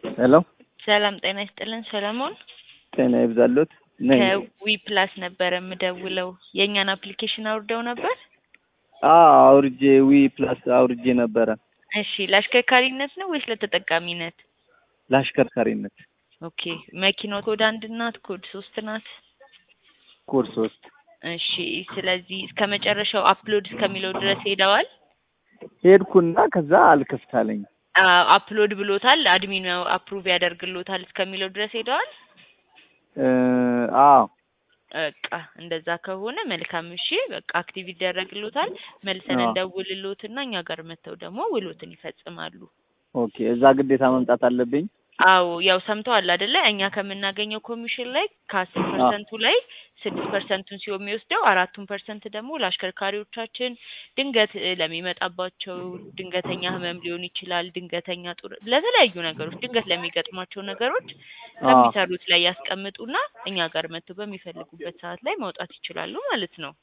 ሄሎ ሰላም ጤና ይስጥልን ሰለሞን ጤና ይብዛሎት ነኝ። ከዊ ፕላስ ነበረ የምደውለው የእኛን አፕሊኬሽን አውርደው ነበር። አዎ አውርጄ ዊ ፕላስ አውርጄ ነበረ እሺ ለአሽከርካሪነት ነው ወይስ ለተጠቃሚነት? ለአሽከርካሪነት ኦኬ መኪናው ኮድ አንድ ናት ኮድ ሶስት ናት? ኮድ ሶስት እሺ ስለዚህ እስከ መጨረሻው አፕሎድ እስከሚለው ድረስ ሄደዋል? ሄድኩና ከዛ አልከፍታለኝ አዎ አፕሎድ ብሎታል አድሚኑ አፕሩቭ ያደርግሎታል እስከሚለው ድረስ ሄደዋል? እ አዎ በቃ እንደዛ ከሆነ መልካም እሺ በቃ አክቲቭ ይደረግሎታል መልሰን አዎ። እንደውልሎትና እኛ ጋር መጥተው ደግሞ ውሎትን ይፈጽማሉ ኦኬ እዛ ግዴታ መምጣት አለብኝ አዎ ያው ሰምተዋል አይደለ እኛ ከምናገኘው ኮሚሽን ላይ ከአስር ፐርሰንቱ ላይ ስድስት ፐርሰንቱን ሲሆን የሚወስደው አራቱን ፐርሰንት ደግሞ ለአሽከርካሪዎቻችን ድንገት እ ለሚመጣባቸው ድንገተኛ ህመም ሊሆን ይችላል ድንገተኛ ጡር ለተለያዩ ነገሮች ድንገት ለሚገጥሟቸው ነገሮች ከሚሰሩት ላይ ያስቀምጡና እኛ ጋር መጥተው በሚፈልጉበት ሰዓት ላይ ማውጣት ይችላሉ ማለት ነው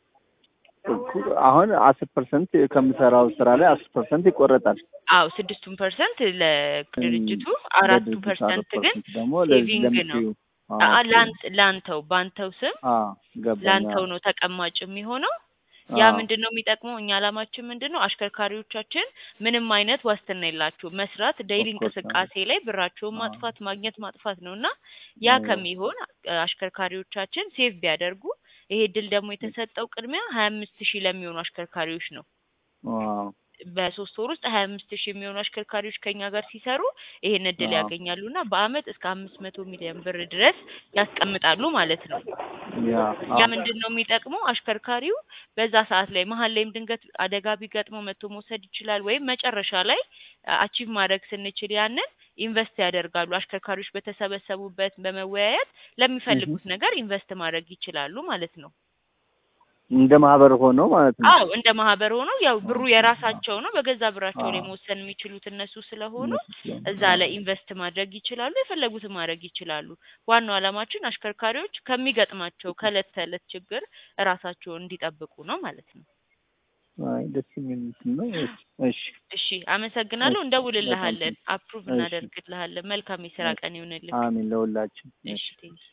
አሁን አስር ፐርሰንት ከምሰራው ስራ ላይ አስር ፐርሰንት ይቆረጣል አዎ ስድስቱን ፐርሰንት ለድርጅቱ አራቱ ለድርጅቱ ፐርሰንት አራት ግን ፐርሰንት ደግሞ ለዚህ ሴቪንግ ነው ለምትይው አ- አ- ላንተ ላንተው ባንተው ስም አዎ ገባኝ ላንተው አዎ። ነው ተቀማጭ የሚሆነው ያ አዎ። ምንድን ነው የሚጠቅመው እኛ አላማችን ምንድን ነው አሽከርካሪዎቻችን ምንም አይነት ዋስትና የላቸውም መስራት ዴይሊ Of course, እንቅስቃሴ ላይ ብራቸውን አዎ። ማጥፋት ማግኘት ማጥፋት ነው እና ያ አዎ። ከሚሆን አ- አሽከርካሪዎቻችን ሴቭ ቢያደርጉ ይሄ ድል ደግሞ የተሰጠው ቅድሚያ ሀያ አምስት ሺህ ለሚሆኑ አሽከርካሪዎች ነው ዋው በሶስት ወር ውስጥ ሀያ አምስት ሺህ የሚሆኑ አሽከርካሪዎች ከኛ ጋር ሲሰሩ ይሄን እድል አዎ። ያገኛሉ እና በአመት እስከ አምስት መቶ ሚሊዮን ብር ድረስ ያስቀምጣሉ ማለት ነው ያ ያ አዎ። ምንድን ነው የሚጠቅመው አሽከርካሪው በዛ ሰዓት ላይ መሀል ላይም ድንገት አደጋ ቢገጥመው መጥቶ መውሰድ ይችላል ወይም መጨረሻ ላይ አቺቭ ማድረግ ስንችል ያንን ኢንቨስት ያደርጋሉ አሽከርካሪዎች በተሰበሰቡበት በመወያየት ለሚፈልጉት ነገር ኢንቨስት ማድረግ ይችላሉ ማለት ነው እንደ ማህበር ሆኖ ማለት ነው። አዎ እንደ ማህበር ሆኖ ያው ብሩ የራሳቸው ነው በገዛ ብራቸው ላይ አዎ። መወሰን የሚችሉት እነሱ ስለሆኑ እነሱ ስለሆኑ፣ እዛ ላይ ኢንቨስት ማድረግ ይችላሉ የፈለጉትን ማድረግ ይችላሉ ዋናው ዓላማችን አሽከርካሪዎች ከሚገጥማቸው ከእለት ተዕለት ችግር እራሳቸውን እንዲጠብቁ ነው ማለት ነው አይ ደስ የሚል እንትን ነው። እሺ እሺ አመሰግናለሁ እሺ፣ እንደውልልሃለን አፕሩቭ እሺ። እናደርግልሃለን መልካም የስራ ቀን ይሁንልህ አሜን ለሁላችን። እሺ ቴንኪው